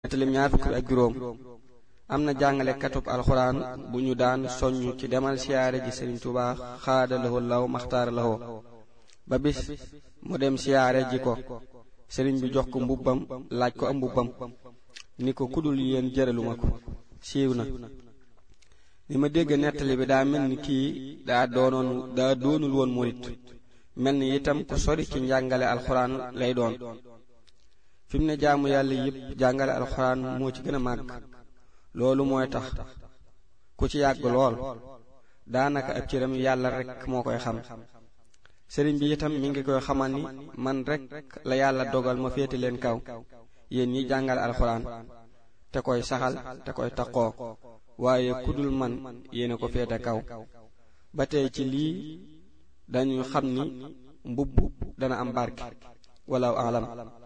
nettalim ñaar fukk ak juróom am na jàngale katub alxuraan bu ñu daan soññ ci demal siyaare ji sëriñ Tuubaa xaada lahoo law maxtaara lahoo ba bis mu dem siyaare ji ko sëriñ bi jox ko mbubbam laaj ko am mbubbam ni ko kudul yéen jëraluma ko siiw na li ma dégg nettali bi daa mel ni kii daa doonoon daa doonul woon murit mel ni itam ku sori ci njàngale alxuraan lay doon fi mu ne jaamu yàlla yépp jàngale alxuraan moo ci gën a màgg loolu mooy tax ku ci yàgg lool daanaka ab cëram yàlla rekk moo koy xam sëriñ bi itam mi ngi koy xamal ni man rekk la yàlla dogal ma féete leen kaw yéen ñi jàngale alxuraan te koy saxal te koy taqoo waaye kudul man yéena ko féete kaw ba tey ci lii dañu xam ni mbubb dana am barke wala alam